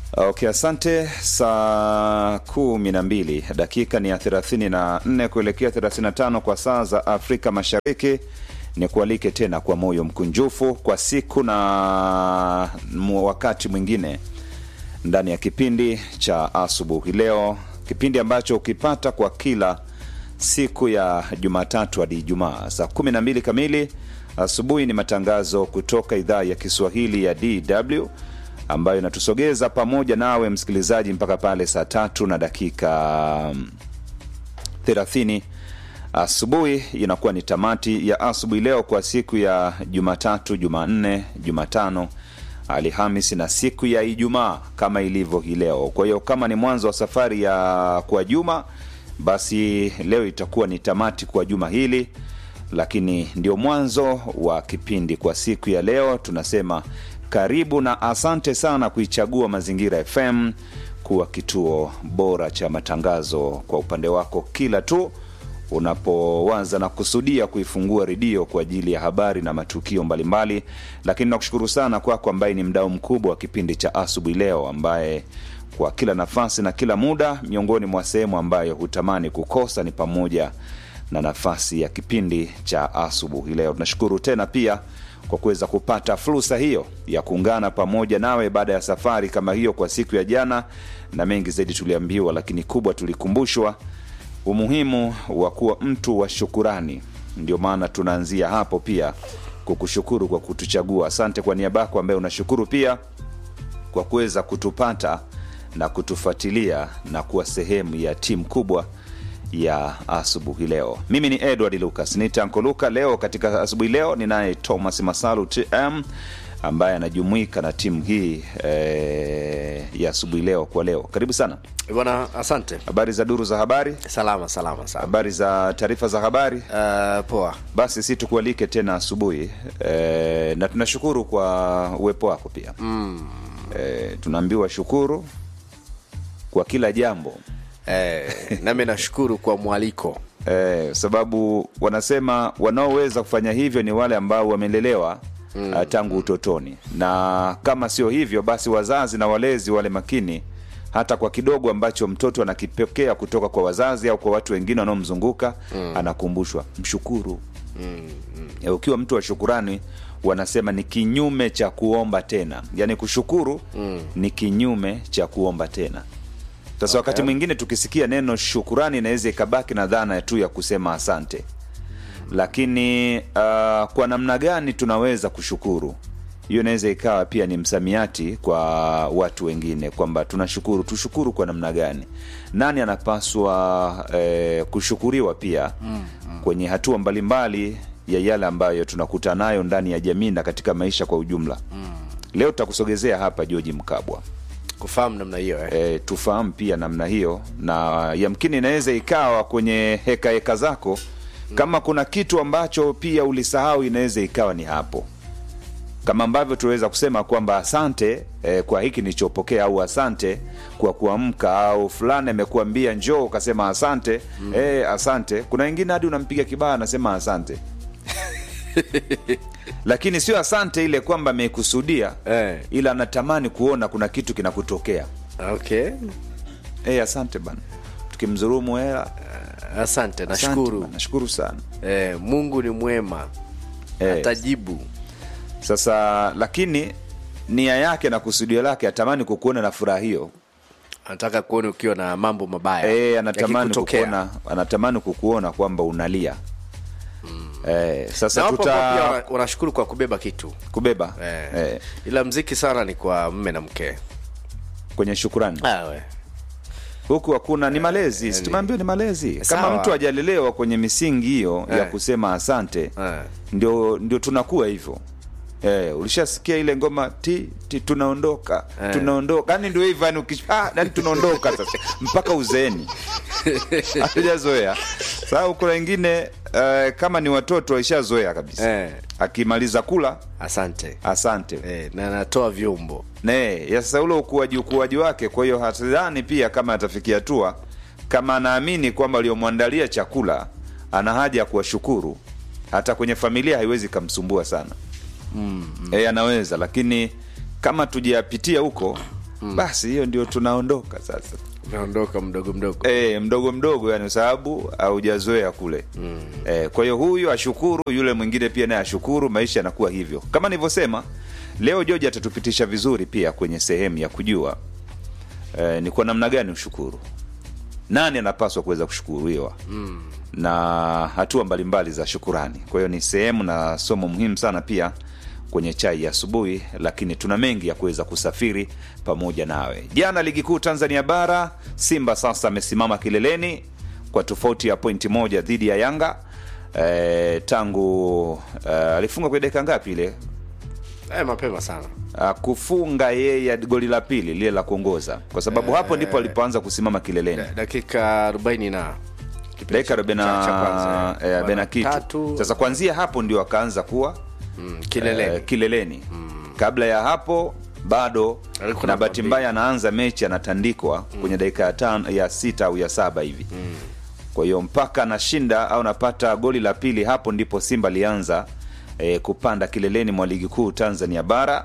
Okay, asante. Saa kumi na mbili dakika ni ya thelathini na nne kuelekea thelathini na tano kwa saa za Afrika Mashariki. Ni kualike tena kwa moyo mkunjufu kwa siku na mu- wakati mwingine ndani ya kipindi cha asubuhi leo, kipindi ambacho ukipata kwa kila siku ya Jumatatu hadi Ijumaa saa kumi na mbili kamili asubuhi. Ni matangazo kutoka idhaa ya Kiswahili ya DW ambayo inatusogeza pamoja nawe msikilizaji mpaka pale saa tatu na dakika mm, 30 asubuhi. Inakuwa ni tamati ya asubuhi leo kwa siku ya Jumatatu, Jumanne, Jumatano, Alhamisi na siku ya Ijumaa kama ilivyo hii leo. Kwa hiyo kama ni mwanzo wa safari ya kwa juma, basi leo itakuwa ni tamati kwa juma hili, lakini ndio mwanzo wa kipindi kwa siku ya leo. Tunasema karibu na asante sana kuichagua Mazingira FM kuwa kituo bora cha matangazo kwa upande wako kila tu unapowaza na kusudia kuifungua redio kwa ajili ya habari na matukio mbalimbali. Lakini nakushukuru sana kwako ambaye ni mdau mkubwa wa kipindi cha asubuhi leo, ambaye kwa kila nafasi na kila muda, miongoni mwa sehemu ambayo hutamani kukosa ni pamoja na nafasi ya kipindi cha asubuhi leo. Tunashukuru tena pia kwa kuweza kupata fursa hiyo ya kuungana pamoja nawe baada ya safari kama hiyo kwa siku ya jana, na mengi zaidi tuliambiwa, lakini kubwa tulikumbushwa umuhimu wa kuwa mtu wa shukurani. Ndio maana tunaanzia hapo pia kukushukuru kwa kutuchagua. Asante kwa niaba yako ambaye unashukuru pia kwa kuweza kutupata na kutufuatilia na kuwa sehemu ya timu kubwa ya asubuhi leo. Mimi ni Edward Lucas nitanko Luka. Leo katika asubuhi leo ninaye Thomas Masalu TM ambaye anajumuika na timu hii eh, ya asubuhi leo kwa leo. Karibu sana. Bwana, asante. Habari za duru za habari, Salama salama sana. habari za taarifa za habari. Uh, poa. Basi si tukualike tena asubuhi e, na tunashukuru kwa uwepo wako pia mm. e, tunaambiwa shukuru kwa kila jambo Eh, nami nashukuru kwa mwaliko. e, sababu wanasema wanaoweza kufanya hivyo ni wale ambao wamelelewa mm. tangu utotoni, na kama sio hivyo, basi wazazi na walezi wale makini hata kwa kidogo ambacho mtoto anakipokea kutoka kwa wazazi au kwa watu wengine wanaomzunguka mm. anakumbushwa mshukuru mm. ukiwa mtu wa shukurani wanasema ni kinyume cha kuomba tena yaani kushukuru mm. ni kinyume cha kuomba tena sasa wakati mwingine tukisikia neno shukurani inaweza ikabaki na dhana tu ya kusema asante lakini uh, kwa namna gani tunaweza kushukuru hiyo inaweza ikawa pia ni msamiati kwa watu wengine kwamba tunashukuru tushukuru kwa namna gani nani anapaswa eh, kushukuriwa pia mm, mm. kwenye hatua mbalimbali ya yale ambayo tunakuta nayo ndani ya jamii na katika maisha kwa ujumla mm. leo tutakusogezea hapa joji mkabwa Kufahamu namna hiyo eh. e, tufahamu pia namna hiyo na yamkini inaweza ikawa kwenye heka heka zako kama kuna kitu ambacho pia ulisahau inaweza ikawa ni hapo kama ambavyo tunaweza kusema kwamba asante eh, kwa hiki nilichopokea au asante kwa kuamka au fulani amekuambia njoo ukasema asante mm. eh, asante kuna wengine hadi unampiga kibaya anasema asante lakini sio asante ile kwamba amekusudia Eh. ila anatamani kuona kuna kitu kinakutokea Okay. hey, asante bana tukimdhurumu hela Asante, asante nashukuru. bana, nashukuru sana Eh, Mungu ni mwema. Eh. Atajibu. sasa lakini nia yake na kusudio lake atamani kukuona na furaha hiyo Anataka kuona ukiwa na mambo mabaya. e, anatamani yakikutokea. kukuona anatamani kukuona kwamba unalia e, Na sasa wapo ambao pia tuta wana- wanashukuru kwa kubeba kitu. kubeba Eh. e, Ila mziki sana ni kwa mme na mke. kwenye shukurani Ah, we. huku hakuna ni malezi si tumeambiwa ni malezi kama Sawa. mtu ajalelewa kwenye misingi hiyo ya Eh. kusema asante Eh. ndio ndio tunakuwa hivyo Eh, ulishasikia ile ngoma ti, ti tunaondoka Eh. tunaondoka yani ndio hivyo yani ukish- ah, yani tunaondoka sasa mpaka uzeeni hatujazoea sasa kuna wengine eh, kama ni watoto waishazoea kabisa Eh. akimaliza kula Asante. asante Eh, na anatoa vyombo. ne ya sasa ule ukuaji ukuaji wake kwa hiyo hatadhani pia kama atafikia hatua kama anaamini kwamba aliyomwandalia chakula ana haja ya kuwashukuru hata kwenye familia haiwezi kamsumbua sana mm, mm. E, anaweza lakini kama tujapitia huko basi hiyo ndio tunaondoka sasa umeondoka mdogo mdogo e, mdogo mdogo yani kwa sababu haujazoea kule mm. e, kwa hiyo huyu ashukuru yule mwingine pia naye ashukuru maisha yanakuwa hivyo kama nilivyosema leo george atatupitisha vizuri pia kwenye sehemu ya kujua e, ni kwa namna gani ushukuru nani anapaswa kuweza kushukuriwa mm. na hatua mbalimbali za shukurani kwa hiyo ni sehemu na somo muhimu sana pia kwenye chai ya asubuhi lakini tuna mengi ya kuweza kusafiri pamoja nawe jana ligi kuu tanzania bara simba sasa amesimama kileleni kwa tofauti ya pointi moja dhidi ya yanga e, tangu e, alifunga kwenye dakika ngapi ile eh, mapema sana Ah, kufunga yeye goli la pili lile la kuongoza kwa sababu hapo ndipo alipoanza kusimama kileleni dakika 40 na kipindi dakika cha- arobaini cha- cha na kwanza, eh. eh, arobaini na kitu Tatu, sasa kuanzia hapo ndio akaanza kuwa mm, kileleni eh, kileleni kabla ya hapo bado Alikuwa na namba bahati mbaya anaanza mechi anatandikwa kwenye dakika ya tano ya sita au ya saba hivi kwa hiyo mpaka anashinda au anapata goli la pili hapo ndipo simba alianza eh, kupanda kileleni mwa ligi kuu tanzania bara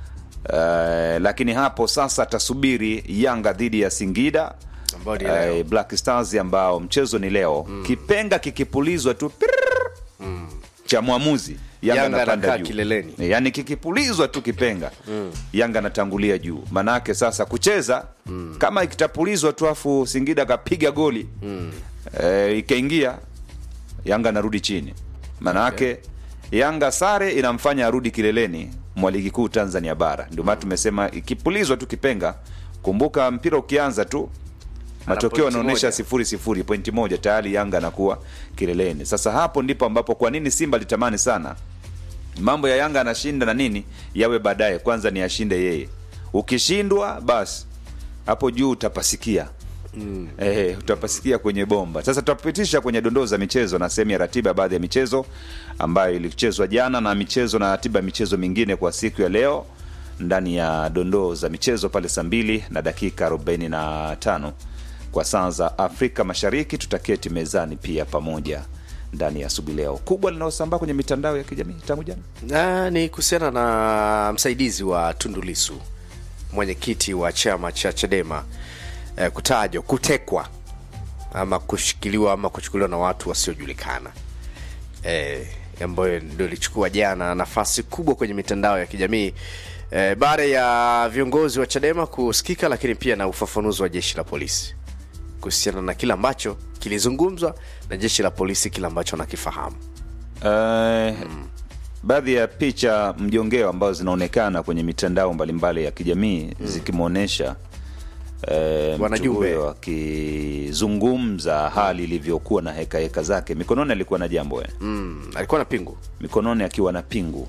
eh, lakini hapo sasa atasubiri yanga dhidi ya singida Ambao ni leo. eh, black stars ambao mchezo ni leo kipenga kikipulizwa tu pirrrr, cha mwamuzi yanga Yanga anapanda anakaa juu kileleni. Eh, yaani kikipulizwa tu kipenga yanga anatangulia juu maanaake sasa kucheza kama ikitapulizwa tu afu singida akapiga goli eh, ikaingia yanga anarudi chini maanaake yanga sare inamfanya arudi kileleni mwa ligi kuu tanzania bara ndio maana tumesema ikipulizwa tu kipenga kumbuka mpira ukianza tu matokeo pointi yanaonyesha moja. sifuri sifuri pointi moja tayari yanga anakuwa kileleni sasa hapo ndipo ambapo kwa nini simba litamani sana mambo ya yanga anashinda na nini yawe baadaye kwanza ni ashinde yeye ukishindwa basi hapo juu utapasikia mm. eh, utapasikia kwenye bomba sasa tutapitisha kwenye dondoo za michezo na sehemu ya ratiba ya baadhi ya michezo ambayo ilichezwa jana na michezo na ratiba ya michezo mingine kwa siku ya leo ndani ya dondoo za michezo pale saa mbili na dakika 45 kwa saa za afrika mashariki tutaketi mezani pia pamoja ndani ya asubuhi leo kubwa linalosambaa kwenye mitandao ya kijamii tangu jana na ni kuhusiana na msaidizi wa tundulisu mwenyekiti wa chama cha chadema eh, kutajwa kutekwa ama kushikiliwa ama kuchukuliwa na watu wasiojulikana eh, ambayo ndio ilichukua jana nafasi kubwa kwenye mitandao ya kijamii eh, baada ya viongozi wa chadema kusikika lakini pia na ufafanuzi wa jeshi la polisi kuhusiana na kile ambacho kilizungumzwa na jeshi la polisi kile ambacho nakifahamu Uh, baadhi ya picha mjongeo ambazo zinaonekana kwenye mitandao mbalimbali ya kijamii zikimwonyesha eh, mtu Wanajumbe. huyo akizungumza hali ilivyokuwa na heka heka zake mikononi alikuwa na jambo eh. mm, alikuwa na pingu mikononi akiwa na pingu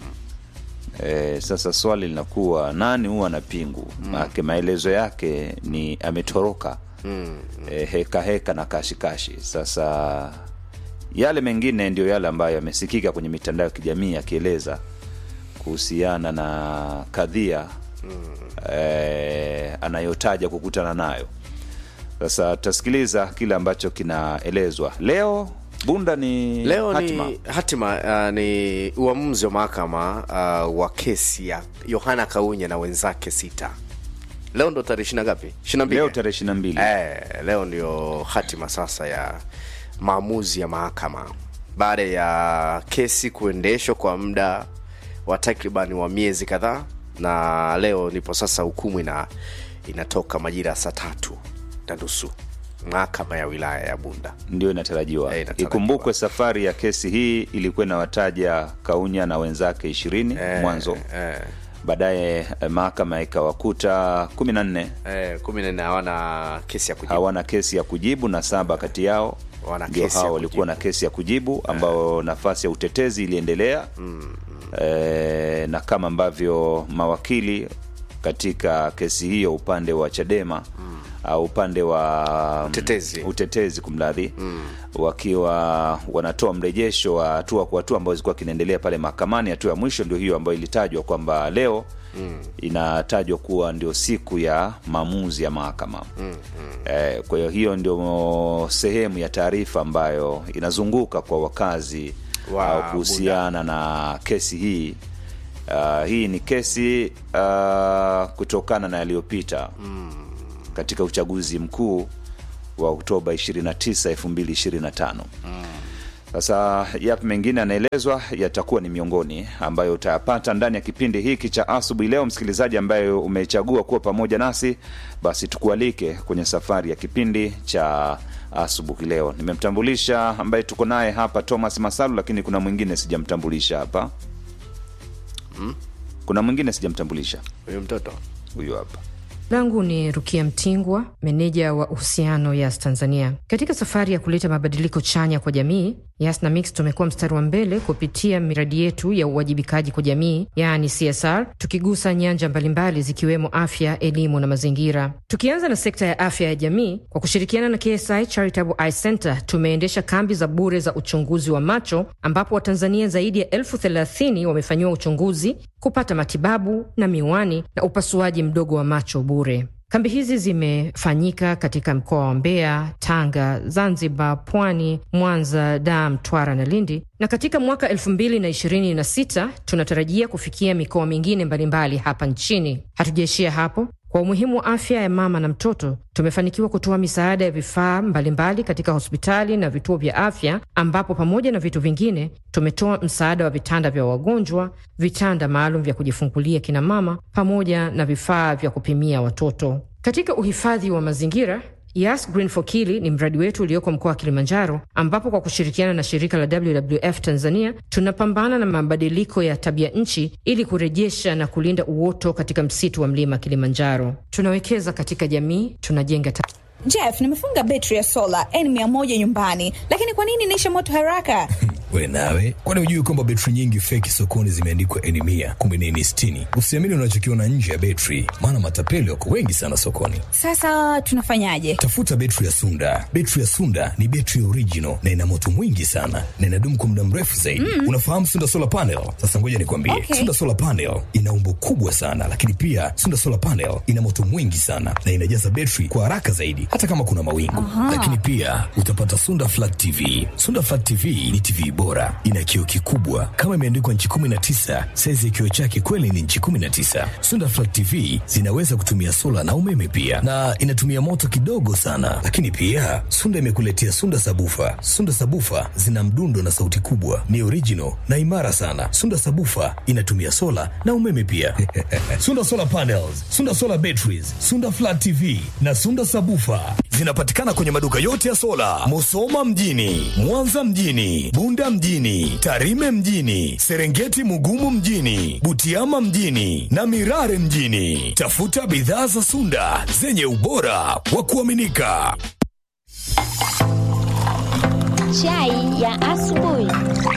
eh, sasa swali linakuwa nani huwa na pingu maake maelezo yake ni ametoroka eh, heka heka na kashikashi sasa yale mengine ndio yale ambayo yamesikika kwenye mitandao ya kijamii akieleza kuhusiana na kadhia eh, anayotaja kukutana nayo sasa tutasikiliza kile ambacho kinaelezwa leo bunda ni leo hatima. ni hatima uh, ni uamuzi wa mahakama uh, wa kesi ya yohana kaunya na wenzake sita leo ndo tarehe ishina ngapi ishina mbili leo tarehe ishiri na mbili eh, leo ndio hatima sasa ya maamuzi ya mahakama baada ya kesi kuendeshwa kwa muda wa takriban wa miezi kadhaa na leo ndipo sasa hukumu ina inatoka majira ya saa tatu na nusu mahakama ya wilaya ya bunda ndio inatarajiwa Eh, inatarajiwa. ikumbukwe safari ya kesi hii ilikuwa inawataja kaunya na wenzake ishirini mwanzo eh, baadaye eh, mahakama ikawakuta kumi na nne eh, kumi na nne hawana kesi ya kujibu hawana kesi ya kujibu na saba kati yao Wana ndio kesi ya hao walikuwa na kesi ya kujibu ambao nafasi ya utetezi iliendelea e, na kama ambavyo mawakili katika kesi hiyo upande wa chadema au upande wa Utetezi. utetezi kumradhi wakiwa wanatoa mrejesho wa hatua kwa hatua ambayo zilikuwa kinaendelea pale mahakamani hatua ya mwisho ndio hiyo ambayo ilitajwa kwamba leo inatajwa kuwa ndio siku ya maamuzi ya mahakama eh, kwa hiyo hiyo ndio sehemu ya taarifa ambayo inazunguka kwa wakazi Wa au kuhusiana na kesi hii Uh, hii ni kesi uh, kutokana na yaliyopita katika uchaguzi mkuu wa Oktoba 29, 2025. Sasa yapi mengine yanaelezwa yatakuwa ni miongoni ambayo utayapata ndani ya kipindi hiki cha asubuhi leo. Msikilizaji ambaye umechagua kuwa pamoja nasi, basi tukualike kwenye safari ya kipindi cha asubuhi leo. Nimemtambulisha ambaye tuko naye hapa Thomas Masalu, lakini kuna mwingine sijamtambulisha hapa. Kuna mwingine sijamtambulisha, huyu mtoto huyu hapa. langu ni Rukia Mtingwa, meneja wa uhusiano Yas Tanzania. Katika safari ya kuleta mabadiliko chanya kwa jamii, Yas na Mix tumekuwa mstari wa mbele kupitia miradi yetu ya uwajibikaji kwa jamii, yaani CSR, tukigusa nyanja mbalimbali zikiwemo afya, elimu na mazingira. Tukianza na sekta ya afya ya jamii, kwa kushirikiana na KSI Charitable Eye Center tumeendesha kambi za bure za uchunguzi wa macho, ambapo Watanzania zaidi ya elfu thelathini wamefanyiwa uchunguzi, kupata matibabu na miwani na upasuaji mdogo wa macho bure. Kambi hizi zimefanyika katika mkoa wa Mbeya, Tanga, Zanzibar, Pwani, Mwanza, Dar, Mtwara na Lindi, na katika mwaka 2026 tunatarajia kufikia mikoa mingine mbalimbali hapa nchini. Hatujaishia hapo. Kwa umuhimu wa afya ya mama na mtoto, tumefanikiwa kutoa misaada ya vifaa mbalimbali katika hospitali na vituo vya afya, ambapo pamoja na vitu vingine tumetoa msaada wa vitanda vya wagonjwa, vitanda maalum vya kujifungulia kina mama, pamoja na vifaa vya kupimia watoto. Katika uhifadhi wa mazingira Yas Green for Kili ni mradi wetu ulioko mkoa wa Kilimanjaro, ambapo kwa kushirikiana na shirika la WWF Tanzania tunapambana na mabadiliko ya tabia nchi ili kurejesha na kulinda uoto katika msitu wa mlima Kilimanjaro. Tunawekeza katika jamii, tunajenga ta Jeff, nimefunga betri ya sola N100 nyumbani, lakini kwa nini inaisha moto haraka? We nawe, kwani hujui kwamba betri nyingi feki sokoni zimeandikwa N mia kumbe ni N sitini? Usiamini unachokiona nje ya betri, maana matapeli wako wengi sana sokoni. Sasa tunafanyaje? Tafuta betri ya Sunda. Betri ya Sunda ni betri original na ina moto mwingi sana na inadumu kwa muda mrefu zaidi. Unafahamu Sunda solar panel? Sasa ngoja nikwambie, Okay. Sunda solar panel ina umbo kubwa sana, lakini pia Sunda solar panel ina moto mwingi sana na inajaza betri kwa haraka zaidi, hata kama kuna mawingu. Lakini pia utapata Sunda flat TV. Sunda flat TV ni TV bora, ina kioo kikubwa kama imeandikwa nchi 19. Saizi ya kioo chake kweli ni nchi 19. Sunda flat TV zinaweza kutumia sola na umeme pia, na inatumia moto kidogo sana. Lakini pia Sunda imekuletea Sunda sabufa. Sunda sabufa zina mdundo na sauti kubwa, ni original na imara sana. Sunda sabufa inatumia sola na umeme pia. Sunda solar panels, Sunda solar batteries, Sunda flat TV na Sunda sabufa zinapatikana kwenye maduka yote ya sola, Musoma mjini, Mwanza mjini, Bunda mjini, Tarime mjini, Serengeti Mugumu mjini, Butiama mjini na Mirare mjini. Tafuta bidhaa za Sunda zenye ubora wa kuaminika. Chai ya asubuhi.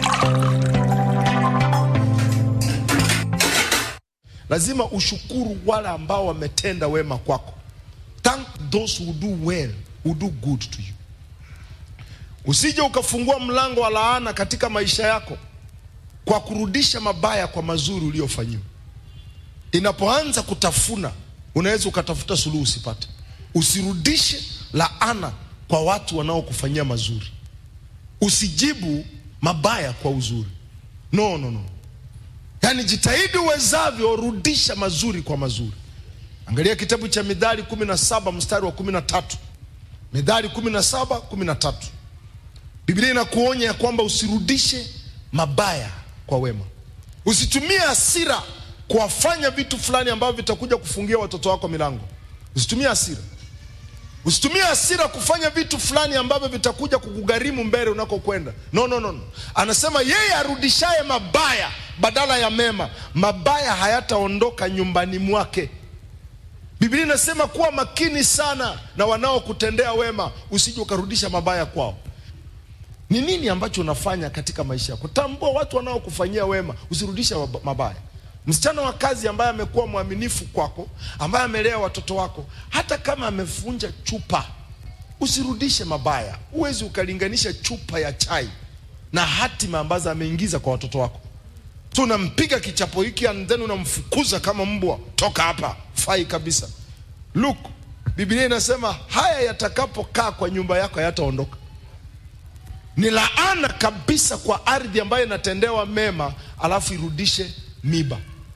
lazima ushukuru wale ambao wametenda wema kwako thank those who do well who do good to you usije ukafungua mlango wa laana katika maisha yako kwa kurudisha mabaya kwa mazuri uliyofanyiwa inapoanza kutafuna unaweza ukatafuta suluhu usipate usirudishe laana kwa watu wanaokufanyia mazuri usijibu mabaya kwa uzuri no no no yaani jitahidi uwezavyo rudisha mazuri kwa mazuri angalia kitabu cha midhali 17 mstari wa 13 midhali 17 13 biblia inakuonya ya kwamba usirudishe mabaya kwa wema usitumie hasira kuwafanya vitu fulani ambavyo vitakuja kufungia watoto wako milango usitumie hasira usitumie hasira kufanya vitu fulani ambavyo vitakuja kukugharimu mbele unakokwenda no, no, no, no. anasema yeye arudishaye mabaya badala ya mema mabaya hayataondoka nyumbani mwake biblia inasema kuwa makini sana na wanaokutendea wema usije ukarudisha mabaya kwao ni nini ambacho unafanya katika maisha yako tambua watu wanaokufanyia wema usirudishe mab- mabaya msichana wa kazi ambaye amekuwa mwaminifu kwako ambaye amelea watoto wako hata kama amevunja chupa usirudishe mabaya huwezi ukalinganisha chupa ya chai na hatima ambazo ameingiza kwa watoto wako so unampiga kichapo hiki and then unamfukuza kama mbwa toka hapa fai kabisa look biblia inasema haya yatakapokaa kwa nyumba yako hayataondoka ni laana kabisa kwa ardhi ambayo inatendewa mema alafu irudishe miba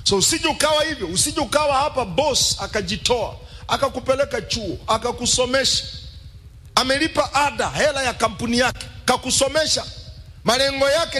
so usije ukawa hivyo usije ukawa hapa boss akajitoa akakupeleka chuo akakusomesha amelipa ada hela ya kampuni yake kakusomesha malengo yake